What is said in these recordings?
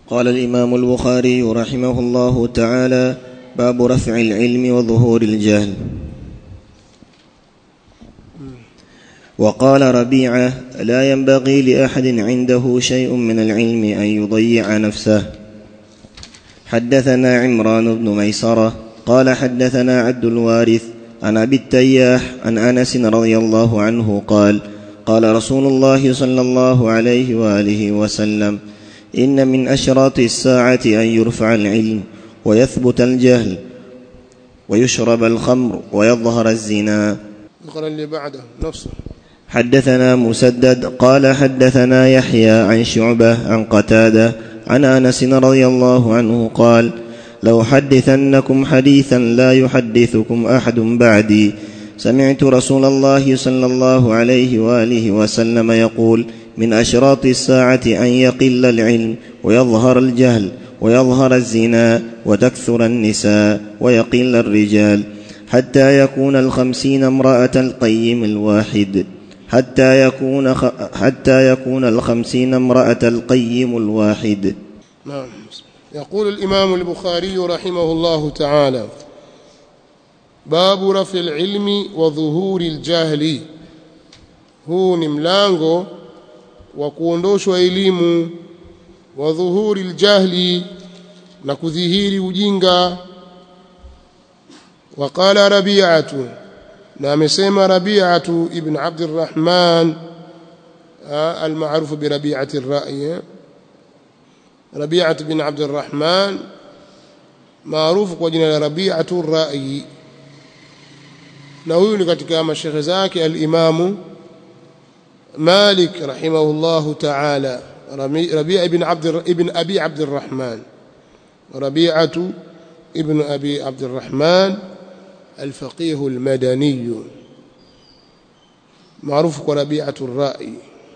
قال الامام البخاري رحمه الله تعالى باب رفع العلم وظهور الجهل وقال ربيعه لا ينبغي لاحد عنده شيء من العلم ان يضيع نفسه حدثنا عمران بن ميسره قال حدثنا عبد الوارث عن ابي التياح عن انس رضي الله عنه قال قال رسول الله صلى الله عليه واله وسلم ان من اشراط الساعه ان يرفع العلم ويثبت الجهل ويشرب الخمر ويظهر الزنا اقرا اللي بعده نفسه حدثنا مسدد قال حدثنا يحيى عن شعبه عن قتاده عن انس رضي الله عنه قال لأحدثنكم حديثا لا يحدثكم أحد بعدي سمعت رسول الله صلى الله عليه وآله وسلم يقول من أشراط الساعة أن يقل العلم ويظهر الجهل ويظهر الزنا وتكثر النساء ويقل الرجال حتى يكون الخمسين امرأة القيم الواحد حتى يكون خ... حتى يكون الخمسين امرأة القيم الواحد نعم يقول الإمام البخاري رحمه الله تعالى باب رفع العلم وظهور الجهل huu ni mlango wa kuondoshwa elimu wa dhuhuri ljahli na kudhihiri ujinga waqala rabiatu na amesema rabiatu ibn abdirahman almarufu birabiati rai ربيعة بن عبد الرحمن معروف kwa jina la Rabi'atu Ra'i na huyu ni katika mashekhe zake al-Imamu Malik rahimahullahu ta'ala Rabi'a ibn Abd ibn Abi Abd الرحمن ربيعة ابن أبي عبد الرحمن الفقيه المدني معروف كربيعة الرأي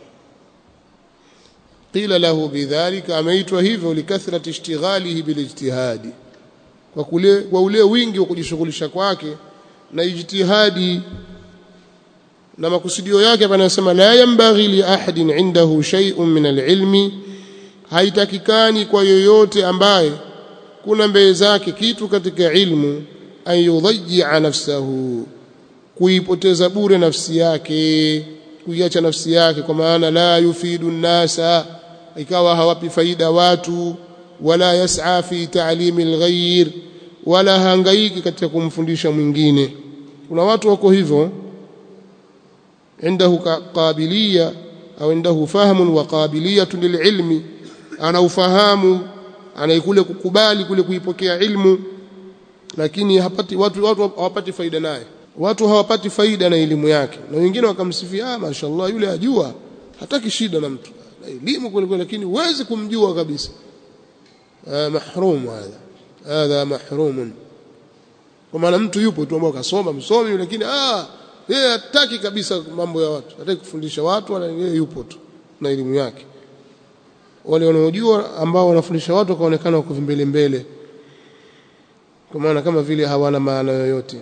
قيل له بذلك ameitwa hivyo likathrati ishtighalihi bilijtihadi kwa kule kwa ule wingi wa kujishughulisha kwake na ijtihadi na makusudio yake hapa anasema la yambaghi li ahadin indahu shay'un min alilmi haitakikani kwa yoyote ambaye kuna mbele zake kitu katika ilmu an yudhayya nafsahu kuipoteza bure nafsi yake kuiacha nafsi yake kwa maana la yufidu nnasa ikawa hawapi faida watu wala yas'a fi ta'limi alghayr wala hangaiki katika kumfundisha mwingine kuna watu wako hivyo عنده قابليه au عنده فهم وقابليه للعلم ana ufahamu anaikule kukubali kule kuipokea ilmu lakini hapati watu watu hawapati faida naye watu hawapati faida na elimu yake na wengine wakamsifia ah mashaallah yule ajua hataki shida na mtu na elimu kweli lakini huwezi kumjua kabisa ah mahrum hadha hadha mahrum kwa maana mtu yupo tu ambao kasoma msomi lakini ah yeye hataki kabisa mambo ya watu hataki kufundisha watu wala yeye yupo tu na elimu yake wale wanaojua ambao wanafundisha watu wakaonekana wako mbele mbele kwa maana kama vile hawana maana yoyote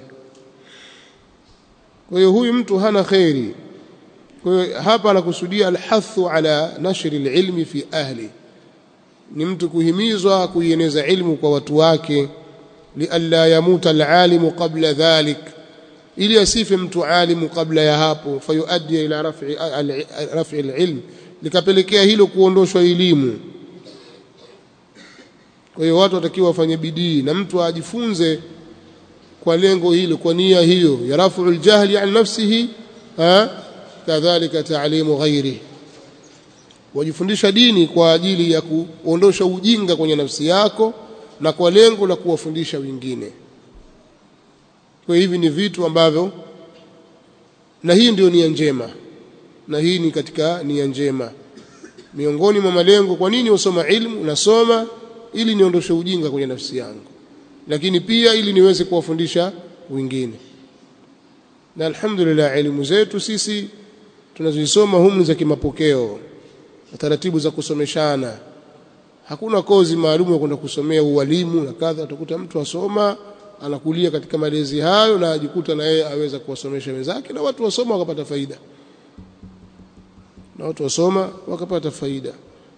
kwa hiyo huyu mtu hana khairi kwa hiyo hapa anakusudia alhathu ala nashri alilmi fi ahli ni mtu kuhimizwa kuieneza ilmu kwa watu wake lialla yamuta alalimu qabla dhalik ili asife mtu alimu kabla ya hapo fayuaddi ila raf'i raf'i alilm likapelekea hilo kuondoshwa elimu kwa hiyo watu watakiwa wafanye bidii na mtu ajifunze kwa lengo hilo kwa nia hiyo ya rafu aljahli an nafsihi kadhalika taalimu ghairi wajifundisha dini kwa ajili ya kuondosha ujinga kwenye nafsi yako na kwa lengo la kuwafundisha wengine kwa hivi ni vitu ambavyo na hii ndio nia njema na hii ni katika nia njema miongoni mwa malengo kwa nini usoma ilmu nasoma ili niondoshe ujinga kwenye nafsi yangu lakini pia ili niweze kuwafundisha wengine na alhamdulillah elimu zetu sisi tunazisoma humu za kimapokeo na taratibu za kusomeshana hakuna kozi maalum ya kwenda kusomea ualimu na kadha utakuta mtu asoma anakulia katika malezi hayo na ajikuta na yeye aweza kuwasomesha wenzake na watu wasoma wakapata faida na watu wasoma wakapata faida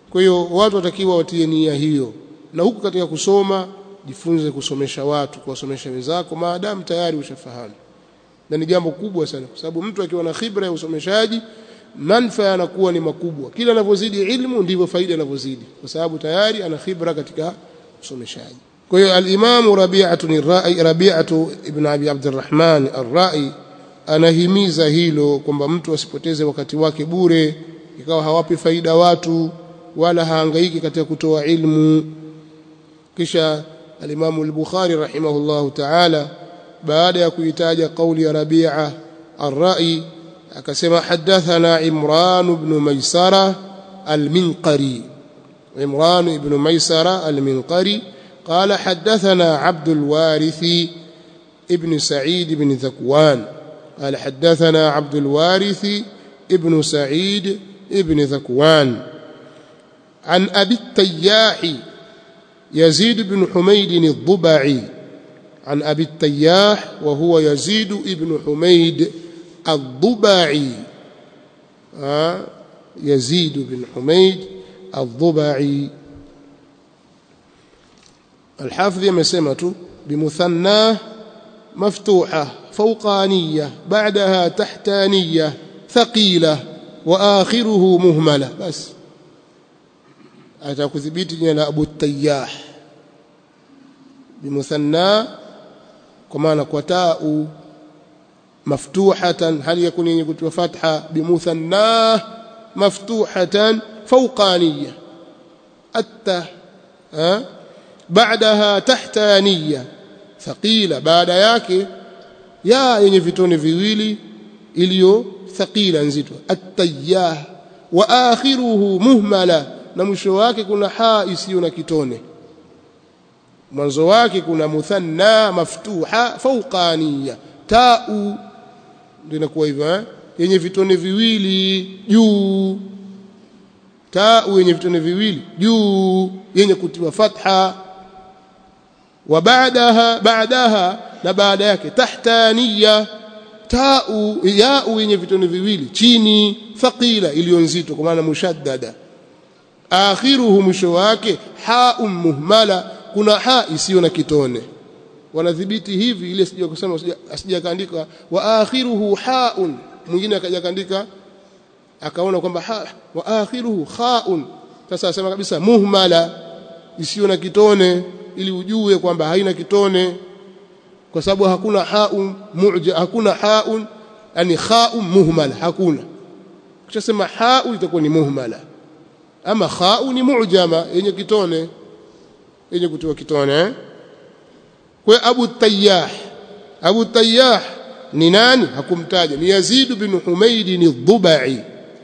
kwa hiyo watu watakiwa watie nia hiyo na huku katika kusoma jifunze kusomesha watu kuwasomesha wenzako maadamu tayari ushafahamu na ni jambo kubwa sana kwa sababu mtu akiwa na khibra ya usomeshaji manufaa yanakuwa ni makubwa kila anavyozidi ilmu ndivyo faida inavyozidi kwa sababu tayari ana khibra katika usomeshaji kwa hiyo al-Imam Rabi'atu ar-Ra'i Rabi'atu ibn Abi Abdurrahman ar-Ra'i anahimiza hilo kwamba mtu asipoteze wakati wake bure ikawa hawapi faida watu wala haangaiki katika kutoa ilmu kisha al-Imam al-Bukhari rahimahullahu ta'ala baada ya kuitaja kauli ya Rabi'a ar-Ra'i akasema hadathana Imran ibn Maisara al-Minqari Imran ibn Maisara al-Minqari قال حدثنا عبد الوارث ابن سعيد بن ذكوان قال حدثنا عبد الوارث ابن سعيد ابن ذكوان عن أبي التياح يزيد بن حميد الضبعي عن أبي التياح وهو يزيد بن حميد الضبعي آه يزيد بن حميد الضبعي الحافظ يمسمى بمثناه مفتوحة فوقانية بعدها تحتانية ثقيلة وآخره مهملة بس أتكذبيت جنا أبو التياح بمثنى كما نكوتاء مفتوحة هل يكون يكتب فتحة بمثناه مفتوحة فوقانية الت أه؟ بعدها تحتانية ثقيلة baada yake ya yenye vitone viwili iliyo thaqila nzito at-tayyah wa akhiruhu muhmala na mwisho wake kuna ha isiyo na kitone mwanzo wake kuna muthanna maftuha fawqaniya tau ndio inakuwa hivyo eh yenye vitone viwili juu tau yenye vitone viwili juu yenye kutiwa fatha wa baadaha baadaha na baada yake tahtaniya tau yau yenye vitone viwili chini thaqila iliyo nzito kwa maana mushaddada akhiruhu mwisho wake haum muhmala kuna ha isiyo na kitone wanadhibiti hivi ile sija kusema asija kaandika wa akhiruhu haun mwingine akaja kaandika akaona kwamba ha wa akhiruhu khaun sasa asema kabisa muhmala isiyo na kitone ili ujue kwamba haina kitone kwa sababu hakuna haun mu'ja hakuna haun yani khaun muhmala hakuna ukishasema hau itakuwa ni muhmala ama khau ni mu'jama yenye kitone yenye kutoa kitone eh? kwa Abu Tayyah Abu Tayyah ni nani hakumtaja ni Yazid bin Humayd al-Dhubai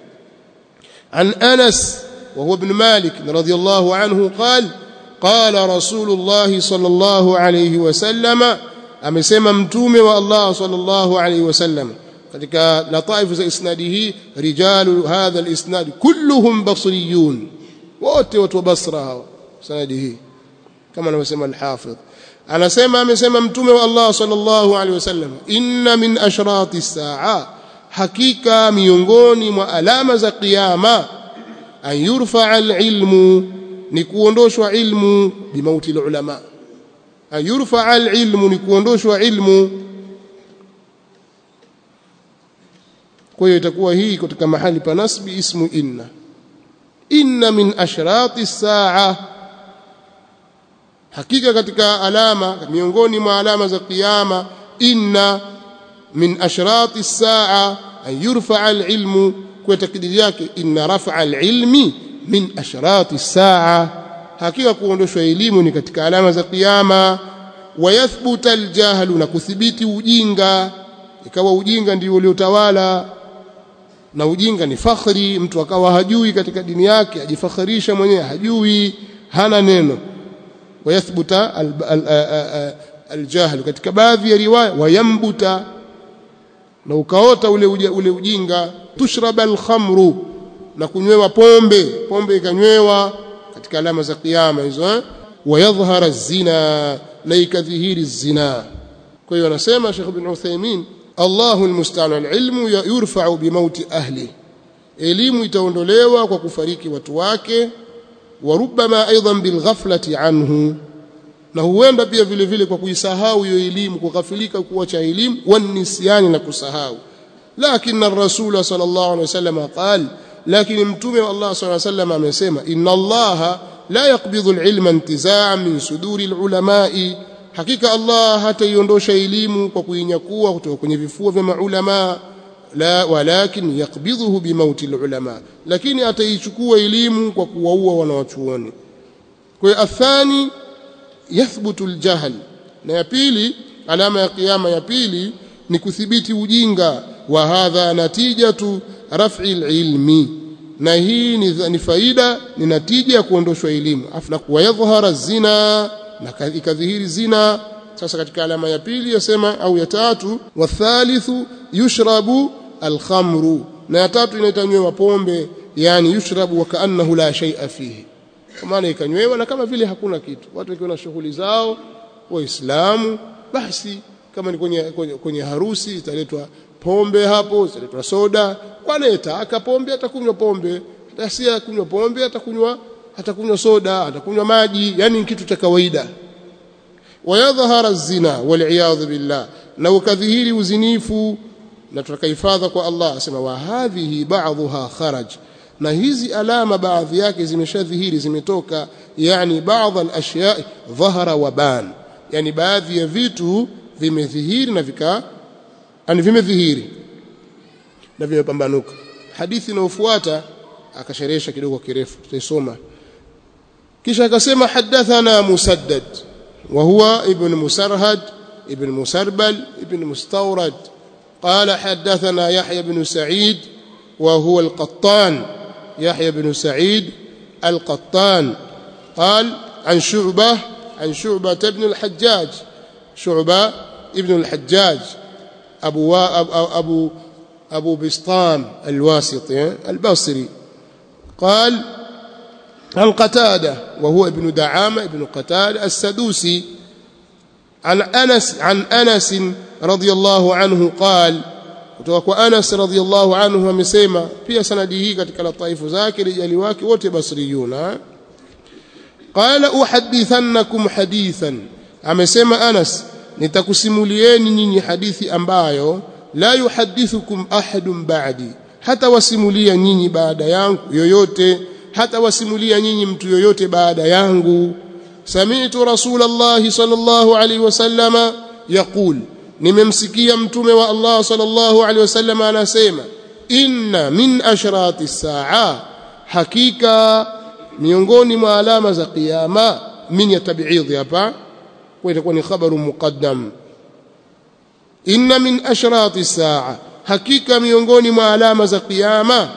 عن أنس وهو ابن مالك رضي الله عنه قال قال رسول الله صلى الله عليه وسلم amesema mtume wa Allah sallallahu alayhi wasallam katika lataif za isnadi hii rijalu hadha alisnad kulluhum basriyun wote watu wa Basra hawa sanadi hii kama anavyosema al-Hafidh anasema amesema mtume wa Allah sallallahu alayhi wasallam inna min ashrati saa hakika miongoni mwa alama za kiyama an yurfa al-ilmu ni kuondoshwa ilmu bimauti ulama an yurfa al-ilmu ni kuondoshwa ilmu kwa hiyo itakuwa hii katika mahali pa nasbi ismu inna inna min ashrati saa hakika katika alama miongoni mwa alama za kiyama inna min ashrati saa an yurfa al-ilmu kwa takdiri yake inna rafa al-ilmi min ashrati saa hakika kuondoshwa elimu ni katika alama za kiyama wayathbuta aljahlu na kuthibiti ujinga ikawa ujinga ndio uliotawala na ujinga ni fakhri mtu akawa hajui katika dini yake ajifakhirisha mwenyewe hajui hana neno wayathbuta aljahlu katika baadhi ya riwaya wayambuta na ukaota ule ule ujinga tushraba alkhamru na kunywewa pombe pombe ikanywewa katika alama za kiyama hizo eh wayadhhara zina na ikadhihiri zina kwa hiyo anasema Sheikh Ibn Uthaymeen Allahu almusta'an alilmu yurfa'u bimauti ahli elimu itaondolewa kwa kufariki watu wake wa rubbama aidan bilghaflati anhu na huenda pia vile vile kwa kuisahau hiyo elimu kughafilika kuacha elimu wanisyani na kusahau lakini ar-rasul sallallahu alaihi wasallam qal lakini mtume wa Allah sallallahu alaihi wasallam amesema inna Allah la yaqbidhu al-ilma intiza'an min suduri al-ulama'i hakika Allah hataiondosha elimu kwa kuinyakua kutoka kwenye vifua vya maulama la walakin yaqbidhuhu bimauti al-ulama lakini ataichukua elimu kwa kuwaua wanawachuoni kwa hiyo athani yathbutu aljahl na ya pili alama ya kiyama ya pili ni kuthibiti ujinga wa hadha natijatu raf'i ilmi na hii ni, ni faida ni natija ya kuondoshwa elimu afna kuwa yadhhara zina na ikadhihiri zina sasa katika alama ya pili yasema au ya tatu wathalithu yushrabu alkhamru na ya tatu inaitanywa pombe yani yushrabu wa kaannahu la shay'a fihi kwa maana ikanywewa na kama vile hakuna kitu watu wakiwa na shughuli zao waislamu basi kama ni kwenye, kwenye, kwenye harusi italetwa pombe hapo italetwa soda wanayetaka pombe atakunywa pombe asiye kunywa pombe atakunywa atakunywa soda atakunywa maji yani kitu cha kawaida wayadhhara zina waliyadhu billah na ukadhihiri uzinifu na tutakahifadha kwa Allah asema wa hadhihi ba'dhuha kharaj na hizi alama baadhi yake zimeshadhihiri zimetoka yani baadhi al-ashya dhahara wa ban yani baadhi ya vitu vimedhihiri na vika yani vimedhihiri na vimepambanuka hadithi inayofuata akasherehesha kidogo kirefu tutaisoma kisha akasema hadathana musaddad wa huwa ibn musarhad ibn musarbal ibn mustawrad قال حدثنا يحيى بن سعيد وهو القطان يحيى بن سعيد القطان قال عن شعبة عن شعبة بن الحجاج شعبة ابن الحجاج أبو, أبو, أبو, أبو بسطام الواسطي البصري قال عن قتادة وهو ابن دعامة ابن قتادة السدوسي عن أنس عن أنس رضي الله عنه قال kutoka kwa Anas radhiallahu anhu amesema pia sanadi hii katika lataifu zake rijali wake wote basriyuna qala uhaddithannakum hadithan amesema Anas nitakusimulieni nyinyi hadithi ambayo la yuhaddithukum ahadun ba'di hata wasimulia nyinyi baada yangu yoyote hata wasimulia nyinyi mtu yoyote baada yangu sami'tu rasulullah sallallahu alaihi wasallama yaqul nimemsikia mtume wa Allah sallallahu alaihi wasallam anasema inna min ashrati saa hakika miongoni mwa alama za kiyama min ya tab'idhi hapa kwa itakuwa ni khabaru muqaddam inna min ashrati saa hakika miongoni mwa alama za kiyama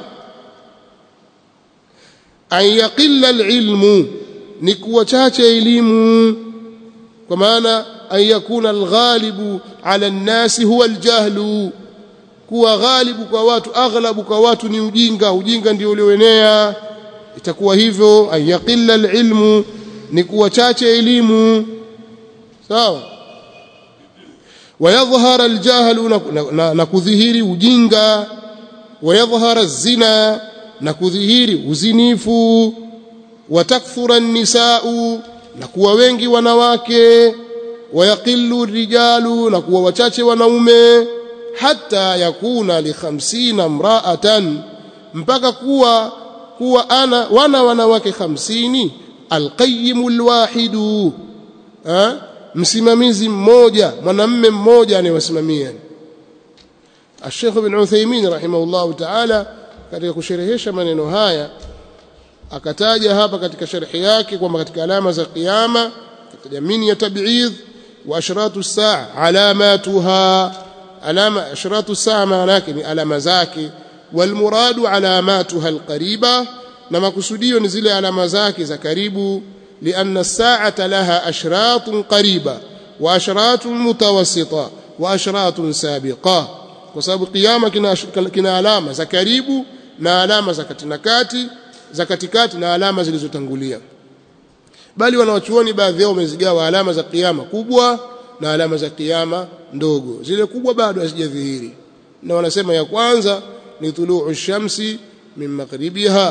an yaqilla alilmu ni kuwa chache elimu kwa maana an yakuna alghalibu ala nnasi huwa aljahlu kuwa ghalibu kwa watu aghlabu kwa watu ni ujinga ujinga ndio ulioenea itakuwa hivyo an yaqilla alilmu ni kuwa chache elimu sawa wayadhhara aljahlu na, na, na, na kudhihiri ujinga wayadhhara zina na kudhihiri uzinifu watakthura an-nisaa'u na kuwa wengi wanawake wayaqillu rijalu na kuwa wachache wanaume hata yakuna li khamsina mraatan mpaka kuwa kuwa ana wana wanawake hamsini alqayyimu alwahidu ha? msimamizi mmoja mwanamme mmoja anayewasimamia Sheikh Ibn Uthaymeen rahimahullahu ta'ala katika kusherehesha maneno haya akataja hapa katika sharhi yake kwamba katika alama za kiyama katika mini ya tab'idh wa ashratu saa alamatuha alama ashratu saa maana yake ni alama zake walmuradu alamatuha alqariba na makusudio ni zile alama zake za karibu لأن الساعة لها أشراط قريبة وأشراط متوسطة وأشراط سابقة وسبب قيامة كنا علامة za karibu na alama za katikati za katikati na alama zilizotangulia bali wanawachuoni baadhi yao wamezigawa alama za kiyama kubwa na alama za kiyama ndogo zile kubwa bado hazijadhihiri na wanasema ya kwanza ni tuluu shamsi min maghribiha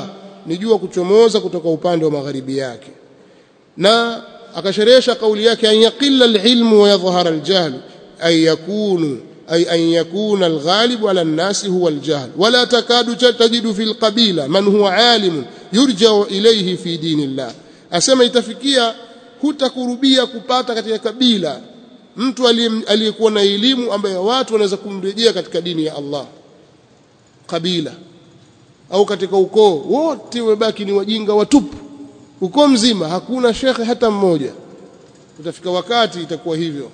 ni jua kuchomoza kutoka upande wa magharibi yake na akasherehesha kauli yake an yaqilla alilmu wa yadhhara aljahl ay yakunu ay an yakuna alghalibu ala an-nasi huwa aljahl wala takadu tajidu fi alqabila man huwa alim yurja'u ilayhi fi dinillah asema itafikia hutakurubia kupata katika kabila mtu aliyekuwa na elimu ambaye watu wanaweza kumrejea katika dini ya Allah kabila au katika ukoo wote wabaki ni wajinga watupu ukoo mzima hakuna shekhe hata mmoja utafika wakati itakuwa hivyo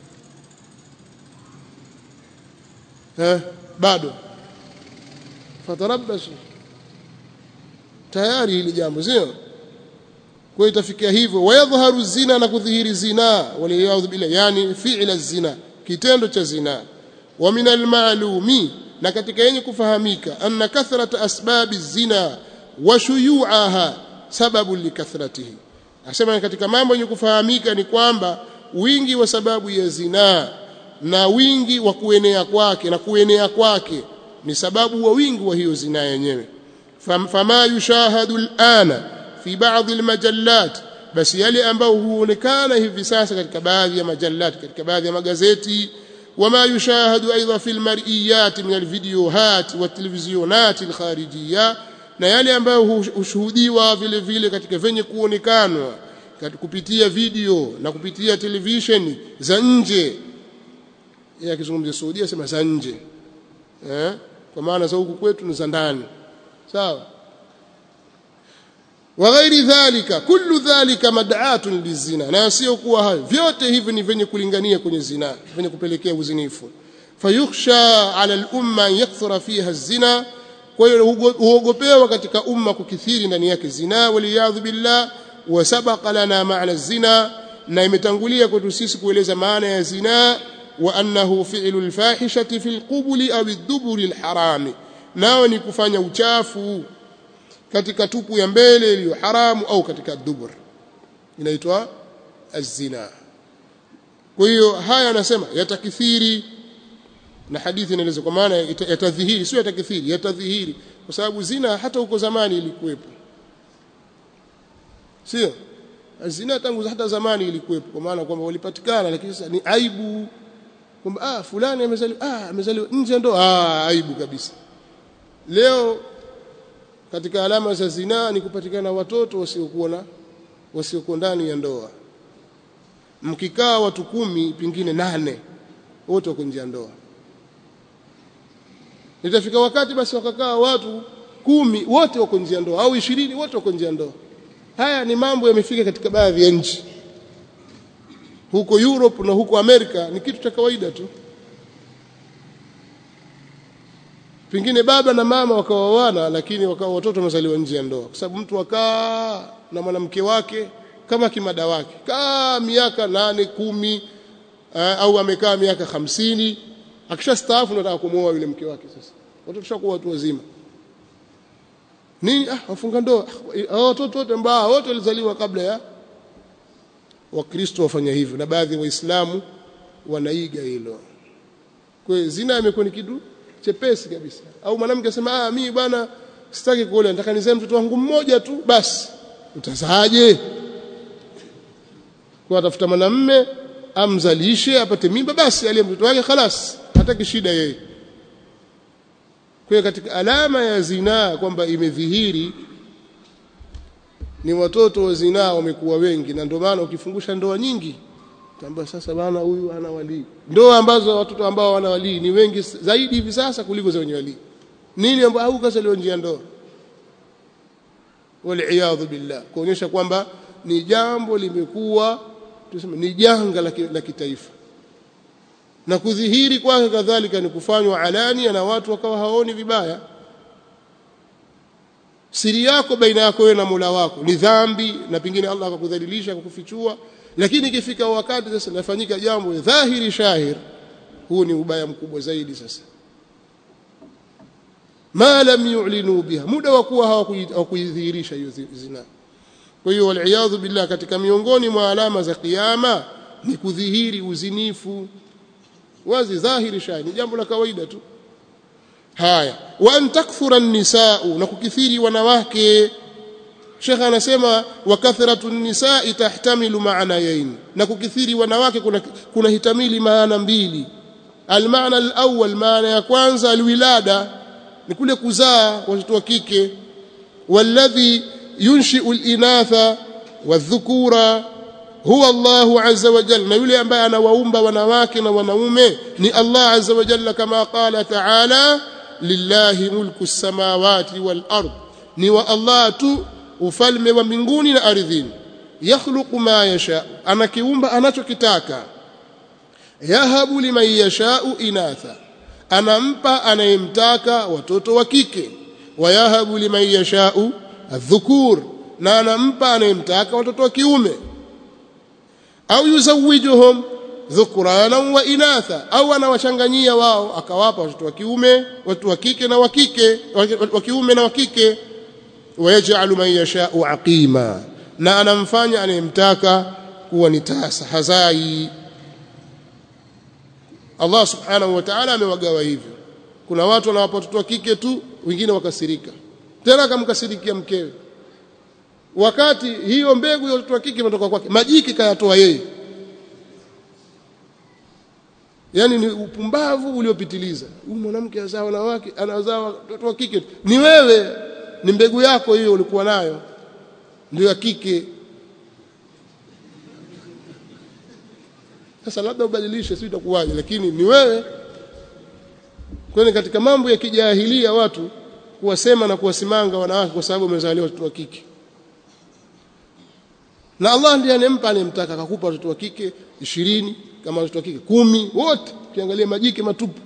eh bado fatarabbasu tayari hili jambo sio kwa itafikia hivyo wayadhharu zina na kudhihiri zina waliyadhu bila yani fi'la zina kitendo cha zina wa min almalumi na katika yenye kufahamika anna kathrata asbabi zina wa shuyu'aha sababu likathratihi asema katika mambo yenye kufahamika ni kwamba wingi wa sababu ya zinaa na wingi wa kuenea kwake na kuenea kwake ni sababu wa wingi wa hiyo zinaa yenyewe fama yushahadu alana fi baadhi almajallat basi yale ambayo huonekana hivi sasa katika baadhi ya majallat katika baadhi ya magazeti وما يشاهد أيضا في المرئيات من الفيديوهات والتلفزيونات الخارجية na yale ambayo hushuhudiwa vile vile katika venye kuonekanwa kupitia video na kupitia television za nje yeye akizungumzia Saudia sema za nje eh kwa maana za huku kwetu ni za ndani sawa wa ghairi dhalika kullu dhalika mad'atun lizina na sio kuwa hayo vyote hivi ni venye kulingania kwenye zina venye kupelekea uzinifu fayukhsha ala al-umma an yakthura fiha az-zina kwa hiyo huogopewa katika umma kukithiri ndani yake zina waliyadhu billah wa sabaqa lana maana zina na imetangulia kwetu sisi kueleza maana ya zina wa annahu fi'lu al-fahishati fi al-qubuli aw ad-duburi al-harami nao ni kufanya uchafu katika tupu ya mbele iliyo haramu au katika dubur inaitwa az-zina kwa hiyo haya anasema yatakithiri na hadithi inaeleza kwa maana yatadhihiri sio yatakithiri yatadhihiri kwa sababu zina hata huko zamani ilikuwepo sio zina tangu hata zamani ilikuwepo kwa maana kwamba walipatikana lakini sasa ni aibu kwamba ah fulani amezaliwa ah amezaliwa nje ndo ah aibu kabisa leo katika alama za zinaa ni kupatikana watoto wasiokuwa na wasiokuwa ndani ya ndoa mkikaa watu kumi pingine nane wote wako nje ya ndoa itafika wakati basi wakakaa watu kumi wote wako nje ya ndoa au ishirini wote wako nje ya ndoa haya ni mambo yamefika katika baadhi ya nchi huko Europe na huko Amerika ni kitu cha kawaida tu pengine baba na mama wakaoana lakini wakawa watoto wamezaliwa nje ya ndoa kwa sababu mtu akaa na mwanamke wake kama kimada wake kaa miaka nane kumi uh, au amekaa miaka hamsini akishastaafu nataka kumwoa yule mke wake sasa watoto shakuwa watu wazima nini ah wafunga ndoa ah, watoto wote ambao wote walizaliwa kabla ya wakristo wafanya hivyo na baadhi ya waislamu wanaiga hilo kwa hiyo zina imekuwa ni kitu chepesi kabisa au mwanamke asema ah mimi bwana sitaki kuolewa nataka nizae mtoto wangu mmoja tu basi utazaaje kwa atafuta mwanamume amzalishe apate mimba basi aliye mtoto wake khalas hataki shida yeye kwa katika alama ya zinaa kwamba imedhihiri ni watoto wa zinaa wamekuwa wengi na ndio maana ukifungusha ndoa nyingi tambua sasa bana huyu ana walii ndoa ambazo watoto ambao wana walii ni wengi zaidi hivi sasa kuliko za wenye walii nini ambao au kazaliwa nje ya ndoa waliyadhu billah kuonyesha kwamba ni jambo limekuwa tuseme ni janga la kitaifa na kudhihiri kwake kadhalika ni kufanywa alania na watu wakawa haoni vibaya siri yako baina yako wewe na Mola wako ni dhambi na pengine Allah akakudhalilisha kukufichua lakini ikifika wakati sasa nafanyika jambo dhahiri shahir huu ni ubaya mkubwa zaidi sasa ma lam yu'linu biha muda wa kuwa hawakudhihirisha hiyo zina kwa hiyo waliyadhu billah katika miongoni mwa alama za kiyama ni kudhihiri uzinifu wazi dhahiri shahir ni jambo la kawaida tu haya wa an takthura an-nisaa na kukithiri wanawake Sheikh anasema wa kathratu nisaa tahtamilu maanayain na kukithiri wanawake kuna kuna hitamili maana mbili almaana alawwal maana ya kwanza alwilada ni kule kuzaa watoto wa kike walladhi yunshi'u alinatha wadhukura huwa Allahu azza wa jalla na yule ambaye anawaumba wanawake na wanaume ni Allah azza wa jalla kama qala ta'ala lillahi mulku samawati wal ard ni wa Allah tu ufalme wa mbinguni na ardhini yakhluqu ma yasha anakiumba anachokitaka yahabu liman yashau inatha anampa anayemtaka watoto wa kike wayahabu liman yashau adhukur na anampa anayemtaka watoto wa kiume au yuzawijuhum dhukrana wa inatha au anawachanganyia wao akawapa watoto wa kiume watu wa kike na wa kike wa kiume na wa kike wayaj'alu man yasha'u aqima na anamfanya anayemtaka kuwa ni tasa hazai Allah subhanahu wa ta'ala amewagawa hivyo kuna watu wanawapa watoto wa kike tu wengine wakasirika tena akamkasirikia mkewe wakati hiyo mbegu ya watoto wa kike imetoka kwake majiki kayatoa yeye yani ni upumbavu uliopitiliza huyu mwanamke azaa wanawake anazaa watoto wa kike ni wewe ni mbegu yako hiyo ulikuwa nayo ndio ya kike sasa labda ubadilishe si itakuwaje lakini ni wewe kwani katika mambo ya kijahilia watu kuwasema na kuwasimanga wanawake kwa sababu wamezaliwa watoto wa kike na Allah ndiye anempa anemtaka akakupa watoto wa kike 20 kama watoto wa kike kumi wote ukiangalia majike matupu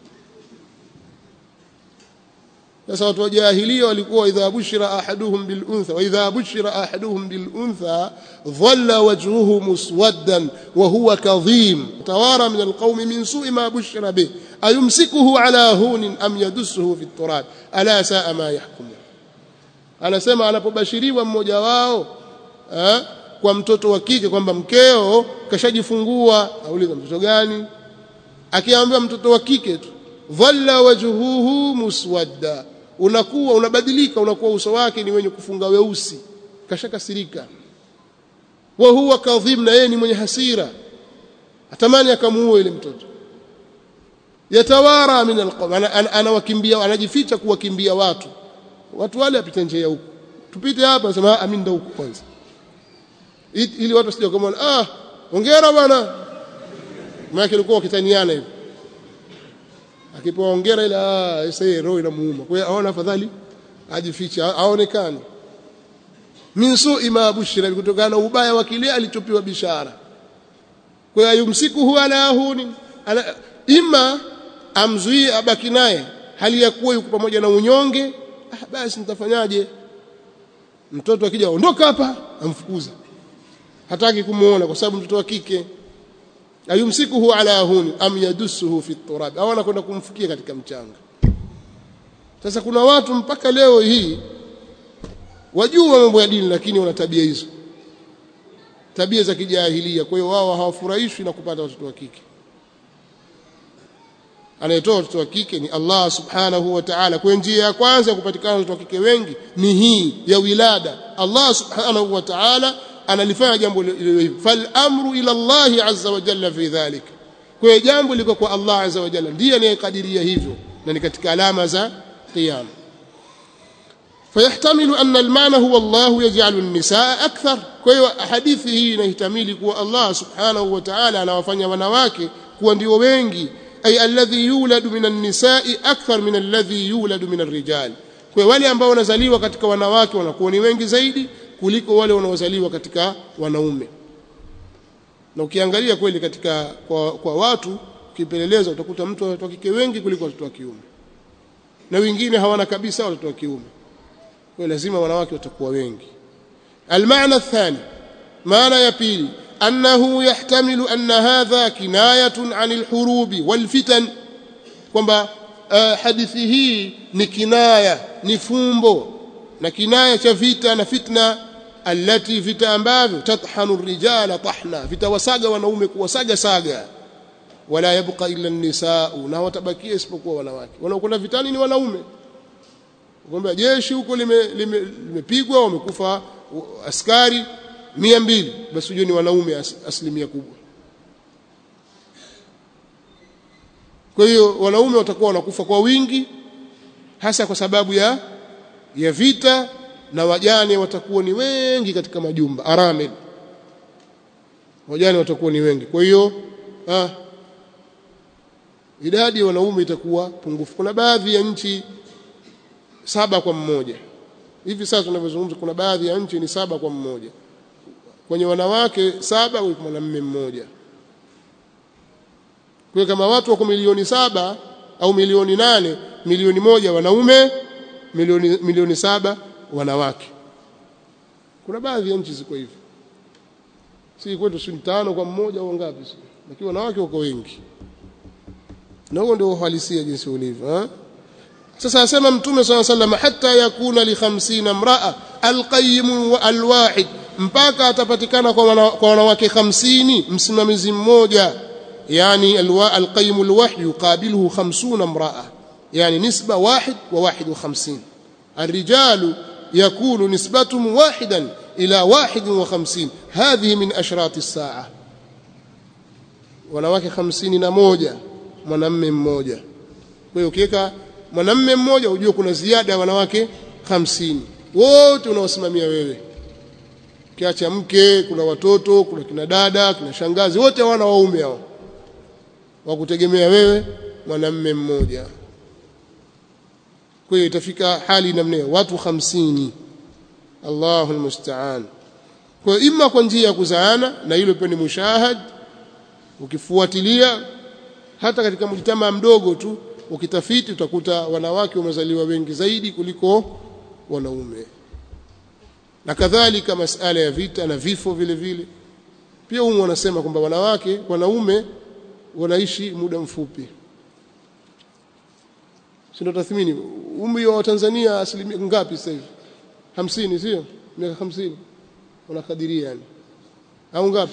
sasa watu wa jahilia walikuwa idha bushira ahaduhum bil untha wa idha bushira ahaduhum bil untha dhalla wajhuhu muswaddan wa huwa kadhim tawara min al qawmi min su'i ma bushira bih ayumsikuhu ala hunin am yadussuhu fi turab ala saa ma yahkumun anasema anapobashiriwa mmoja wao eh, kwa mtoto wa kike kwamba mkeo kashajifungua auliza mtoto gani akiambiwa mtoto wa kike tu dhalla wajhuhu muswadda unakuwa unabadilika unakuwa uso wake ni wenye kufunga weusi kashakasirika wa huwa kadhim na yeye ni mwenye hasira atamani akamuue ile mtoto yatawara min alqawm anawakimbia anajificha kuwakimbia watu watu wale apita njia ya huko tupite hapa sema amin ndo huko kwanza ili watu wasije kama ah hongera bwana maana ilikuwa wakitaniana hivi akipewa hongera ile ah sasa roho inamuuma kwa hiyo aona afadhali ajificha aonekane min su'i ma bushira kutokana na ubaya wa kile alichopewa bishara kwa hiyo yumsikuhu ala huni ala ima amzuie abaki naye hali ya kuwa yuko pamoja na unyonge ah basi nitafanyaje mtoto akija ondoka hapa amfukuza hataki kumuona kwa sababu mtoto wa kike ayumsikuhu ala huni am yadussuhu fi turab au anakwenda kumfukia katika mchanga sasa kuna watu mpaka leo hii wajua mambo ya dini lakini wana tabia hizo tabia za kijahilia kwa hiyo wao hawafurahishwi na kupata watoto wa kike anayetoa watoto wa kike ni Allah subhanahu wa ta'ala kwa njia ya kwanza ya kupatikana watoto wa kike wengi ni hii ya wilada Allah subhanahu wa ta'ala analifanya jambo hilo fal amru ila Allah azza wa jalla fi dhalik kwa hiyo jambo liko kwa Allah azza wa jalla ndiye anayekadiria hivyo na ni katika alama za qiyama فيحتمل أن المعنى هو الله يجعل النساء أكثر kwa hadithi hii inahtamili kuwa Allah subhanahu wa ta'ala anawafanya wanawake kuwa ndio wengi ay alladhi yuladu minan nisa'i akthar min alladhi yuladu minar rijal kwa wale ambao wanazaliwa katika wanawake wanakuwa ni wengi zaidi kuliko wale wanaozaliwa katika wanaume na ukiangalia kweli katika kwa, kwa watu ukipeleleza utakuta mtu watoto wa kike wengi kuliko watoto wa kiume na wengine hawana kabisa watoto wa kiume kwa lazima wanawake watakuwa wengi المعنى الثاني معنى يبيل أنه يحتمل أن هذا كناية عن الحروب والفتن kwamba uh, hadithi hii ni kinaya ni fumbo na kinaya cha vita na fitna allati vita ambavyo tathanu rijala tahna vitawasaga wanaume kuwasaga saga wala yabqa illa an-nisaa na watabakia isipokuwa wanawake wanaokwenda vitani ni wanaume kwamba jeshi huko limepigwa lime, lime wamekufa askari mia mbili basi ujue ni wanaume as, asilimia kubwa kwa hiyo wanaume watakuwa wanakufa kwa wingi hasa kwa sababu ya ya vita na wajane watakuwa ni wengi katika majumba aramil wajane watakuwa ni wengi kwa hiyo ah, idadi ya wanaume itakuwa pungufu kuna baadhi ya nchi saba kwa mmoja hivi sasa tunavyozungumza kuna baadhi ya nchi ni saba kwa mmoja kwenye wanawake saba kwa mwanamume mmoja kwa kama watu wako milioni saba au milioni nane milioni moja wanaume milioni, milioni saba wanawake kuna baadhi ya nchi ziko hivyo si kwetu si tano kwa mmoja au ngapi si lakini wanawake wako wengi na huo ndio uhalisia jinsi ulivyo sasa asema mtume swalla sallam hatta yakuna li 50 mraa alqayyim alwahid mpaka atapatikana kwa wana, kwa wanawake 50 msimamizi mmoja yani alqayyim alwahid yuqabiluhu 50 mraa yani nisba wahid wa wahid wa 50 الرجال يكون نسبتهم واحدا إلى واحد وخمسين هذه من أشراط الساعة wanawake hamsini na moja mwanamme mmoja kwa hiyo ukiweka mwanamme mmoja ujue kuna ziada ya wanawake hamsini wote unaosimamia wewe kiacha mke kuna watoto kuna kina dada kina shangazi wote hawana waume hao wakutegemea wewe mwanamme mmoja kwa hiyo itafika hali namna watu hamsini Allahu almusta'an kwa hiyo imma kwa njia ya kuzaana na hilo pia ni mushahad ukifuatilia hata katika mjitamaa mdogo tu ukitafiti utakuta wanawake wamezaliwa wengi zaidi kuliko wanaume na kadhalika masala ya vita na vifo vile vile pia humu wanasema kwamba wanawake wanaume wanaishi muda mfupi sio tathmini umri wa Tanzania asilimia ngapi sasa hivi 50 sio miaka 50 unakadiria yani au ngapi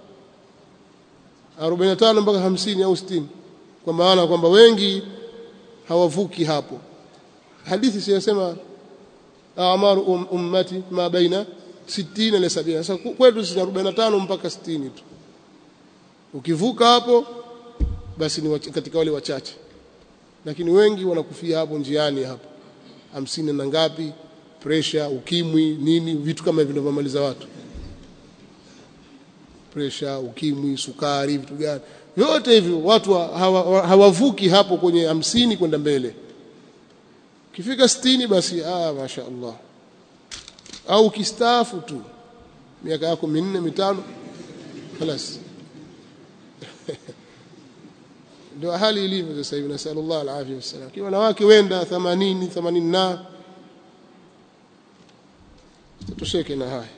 45 mpaka 50 au 60 kwa maana kwamba wengi hawavuki hapo hadithi siyasema amaru um, ummati ma baina 60 na 70 sasa kwetu si 45 mpaka 60 tu ukivuka hapo basi ni katika wale wachache lakini wengi wanakufia hapo njiani hapo hamsini na ngapi pressure ukimwi nini vitu kama hivyo vinavyomaliza watu pressure ukimwi sukari vitu gani vyote hivyo watu hawa, hawavuki hapo kwenye hamsini kwenda mbele kifika sitini basi ah masha Allah au kistaafu tu miaka yako minne mitano خلاص ndio hali ilivyo sasa hivi nasallallahu alafia wasallam kiwa wanawake wenda 80 80 na tutosheke na haya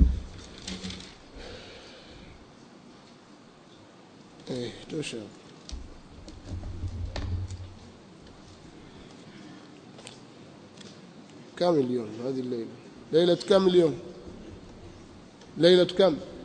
eh tosha كم اليوم هذه الليلة ليلة كم اليوم ليلة كم